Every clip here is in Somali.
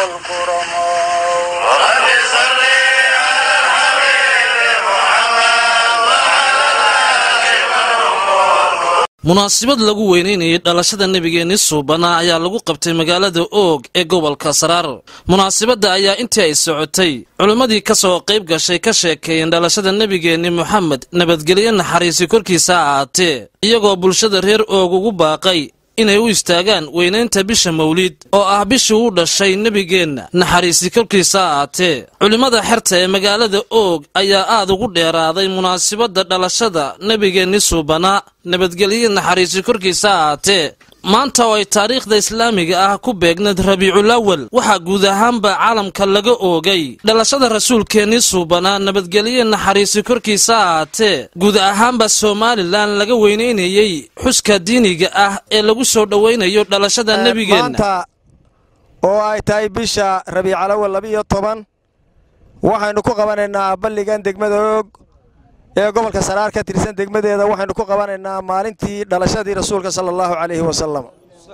والكرماء رب صل على الحبيب محمد وعلى الآل munaasabad lagu weynaynayay dhalashada nebigeenni suubanaa ayaa lagu qabtay magaalada oog ee gobolka saraar munaasabadda ayaa intii ay socotay culimmadii ka soo qayb gashay ka sheekeeyeen dhalashada nebigeenni moxamed nabadgelyo naxariisi korkiisa ha ahaatee iyagoo bulshada reer oog ugu baaqay inay u istaagaan weynaynta bisha mawliid oo ah bishii uu dhashay nebigeenna naxariisi korkiisa ha ahaatee culimmada xerta ee magaalada oog ayaa aad ugu dheeraaday munaasabadda dhalashada nebigeenni suubanaa nabadgelyo naxariisi korkiisa ha ahaatee maanta oo ay taariikhda islaamiga ah ku beegneed rabiiculawal waxaa guud ahaanba caalamka laga oogay dhalashada rasuulkeennii suubanaa nabadgelyo naxariisi korkiisa ha ahaatee guud ahaanba somalilan laga weynaynayey xuska diiniga ah ee lagu soo dhowaynayo dhalashada nebigeenna maanta oo ay tahay bisha rabiicalawal labiiyo toban waxaynu ku qabanaynaa balligan degmada oog ee gobolka saraar ka tirsan degmadeeda waxaynu ku qabanaynaa maalintii dhalashadii rasuulka sala allahu calayhi wasalam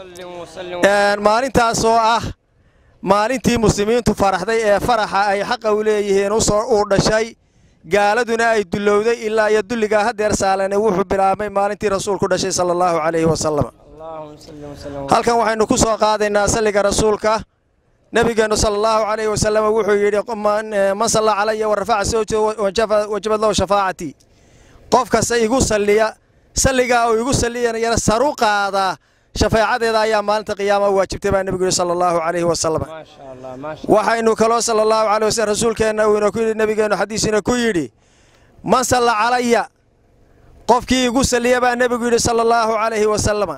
maalintaas oo ah maalintii muslimiintu faraxday ee faraxa ay xaqa u leeyihiin uu dhashay gaaladuna ay dullowday ilaa iyo dulligaa hadeer saalane wuxuu bilaabmay maalintii rasuulku dhashay sala allahu calayhi wasalam halkan waxaynu ku soo qaadaynaa salliga rasuulka nebigeennu sala allahu calayhi wasalam wuxuu yidhi man salla calaya wa rafaca sawja wajabad lahu shafaacatii qof kasta igu salliya salligaa uu igu salliyanayana saru qaadaa shafaacadeeda ayaa maalinta qiyaama waajibtay baa nebigu yidhi sala allahu calayhi wasalam waxaynu kaloo sala allahu calayh wasalam rasuulkeenna uu ina ku yidhi nebigeennu xadiisina ku yidhi man salla calaya qofkii igu salliya baa nebigu yidhi sala allahu calayhi wasalama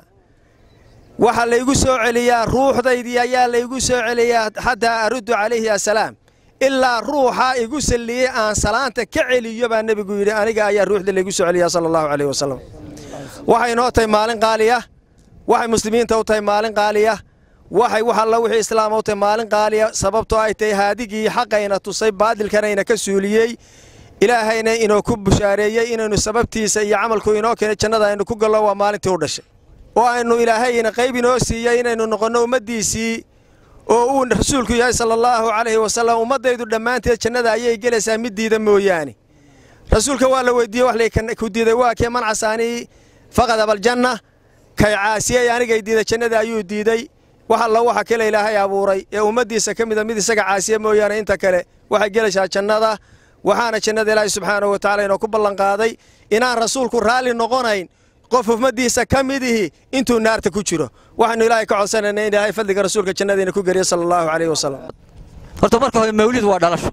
waxaa laygu soo celiyaa ruuxdaydii ayaa laygu soo celiyaa xataa aruddu calayhi assalaam ilaa ruuxa igu salliyey aan salaanta ka celiyo baa nebigu yidhi aniga ayaa ruuxda laygu soo celiyaa sala allahu calayhi wasalam waxay noo tahay maalin qaaliya waxay muslimiinta u tahay maalin qaaliya waxay wax alla wixii islaama u tahay maalin qaaliya sababtoo ay tahay haadigii xaqayna tusay baadilkanayna ka suuliyey ilaahayna inoo ku bushaareeyey inaynu sababtiisa iyo camalku inoo keenay jannada aynu ku gallo waa maalintii u dhashay oo aynu ilaahayna qayb inoo siiyey inaynu noqonno ummaddiisii oo uu rasuulku yahay sala allaahu calayhi wasalam ummaddaydu dhammaanteed jannada ayay gelaysaa mid diida mooyaane rasuulka waa la weydiiyey wax ku diiday waa kee man casaanii faqad abaljanna kay caasiyey anigay diiday jannada ayuu diiday wax alla waxa kale ilaahay abuuray ee ummaddiisa ka mida mid isaga caasiya mooyaane inta kale waxay gelaysaa jannada waxaana jannada ilaahay subxaanahu wa tacala inoo ku ballanqaaday inaan rasuulku raalli noqonayn qof ummaddiisa ka midihi intuu naarta ku jiro waxaynu ilaahay ka codsanayna in ilaahay fadliga rasuulka jannadiina ku geliya sala allahu calayhi wasalam horta marka hore mawlid waa dhalasho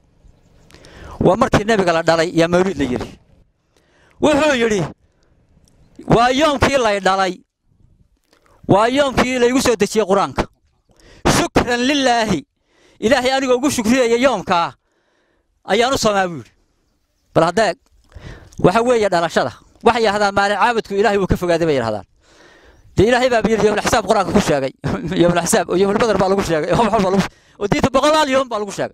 waa markii nebiga la dhalay yaa mawlid la yidhi wuxuu yidhi waa yoomkii lay dhalay waa yoomkii laygu soo dejiyey qur-aanka shukran lilaahi ilaahay anigoo ugu shukriyaya yoomkaa ayaan u samaa buu yidhi bal haddeeg waxa weeye dhalashada waxay yidhahdaan maalin caabudku ilaahay wuu ka fogaaday bay yidhahdaan dee ilaahay baa yidhi yowmulxisaab qur-aanka ku sheegay yowmulxisaab oo yowmulbadar baa lagu sheegay wax walba lagu oo diinta boqolaal yoom baa lagu sheegay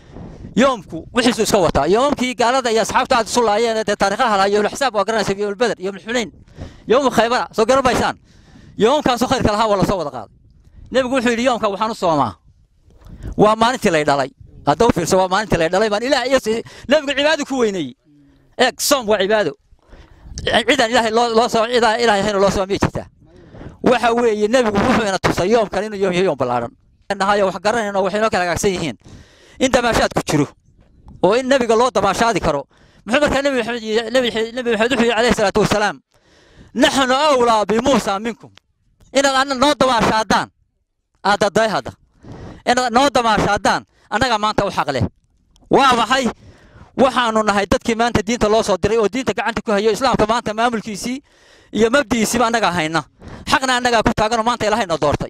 yoomku wixiisu iska wataa yoomkii gaalada iyo asxaabta aad isu laayeen dee taariikhaha lahaa yowmulxisaab waa garanaysa yowmulbadar yowmulxunayn yowmu khaybara soo garan maysaan yoomkaasoo khayrka lahaa waa lasoo wada qaaday nebigu wuxuu yidhi yoomka waxaan u soomaa waa maalintii lay dhalay hadda u fiirso waa maalintii lay dhalay baan ilaah iyo nebigu cibaado ku weyneeyey eeg soom waa cibaado cidaan ilaahay loo loo soo cidaan ilaahay ahayna loo soo miyay jirtaa waxa weeye nebigu wuxuu ina tusay yoomkan inuu yoom yahay yoom ballaaran nahayo wax garanayno waxay noo kala hagaagsan yihiin in damaashaad ku jiro oo in nebiga loo damaashaadi karo muxuu markaa nebi maxamed nebi nebi maxamed wuxuu yidhi calayhi salaatu wasalaam naxnu awlaa bimuusa minkum inaad anna noo damaashaadaan aadaday hadda inaad noo damaashaadaan annaga maanta u xaq leh waa maxay waxaanu nahay dadkii maanta diinta loo soo diray oo diinta gacanta ku hayo islaamka maanta maamulkiisii iyo mabdi'iisiiba annagaa hayna xaqna annagaa ku taaganoo maanta ilaahayna doortay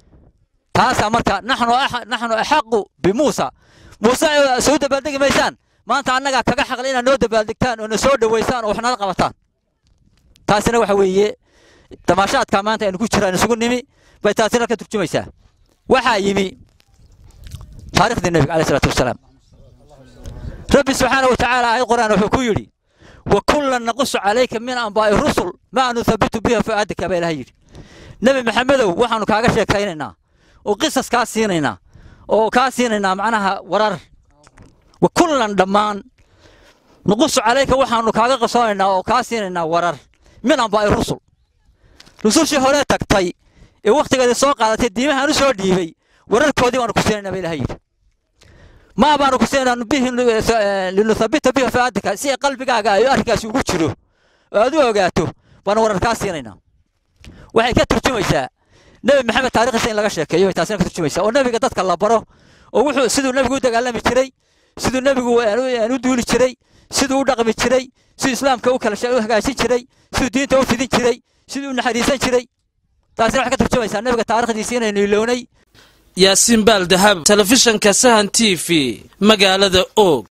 taasaa marka naxnu naxnu axaqu bimuusa muuse soo dabaaldegi maysaan maanta annagaa kaga xaqle inaad noo dabaaldegtaan oo na soo dhowaysaan oo wax nala qabataan taasina waxa weeye damaashaadka maanta aynu ku jiraan isugu nimi bay taasina ka turjumaysaa waxaa yimi taariikhdii nebiga caleyh salaatu wasalaam rabbi subxaana wa tacaala aayad qur'aan wuxuu ku yidhi wa kullan naqusu calayka min anbaa'i rusul maa nuthabitu biha fu'aadaka baa ilaha yidhi nebi maxamedow waxaanu kaaga sheekaynaynaa oo qisas kaa siinaynaa oo kaa siinaynaa macnaha warar wa kullan dhammaan nuqusu calayka waxaanu kaaga qasoonaynaa oo kaa siinaynaa warar min ambaa'i rusul rusushii hore tagtay ee wakhtigeedii soo qaadatay diimahaan u soo dhiibay wararkoodii baanu ku siinaynaa ba ilaha yidhi maa baanu ku siinaynaa bihi linuthabita bihi faadika si qalbigaaga ay arrinkaasi ugu jiro oo aad u ogaato baanu warar kaa siinaynaa waxay ka turjumaysaa nebi maxamed taarikhdiisa in laga sheekeeyo bay taasina ka turjumaysaa oo nebiga dadka la baro oo wuxuu siduu nebigu u dagaalami jiray siduu nebigu u duuli jiray siduu u dhaqmi jiray siduu islaamka u kala u hagaajin jiray siduu diinta u fidin jiray siduu u naxariisan jiray taasina waxay ka turjumaysaa nebiga taarikhdiisa inaynu ilownay yaasiin baal dahab telefishanka sahan t v magaalada oog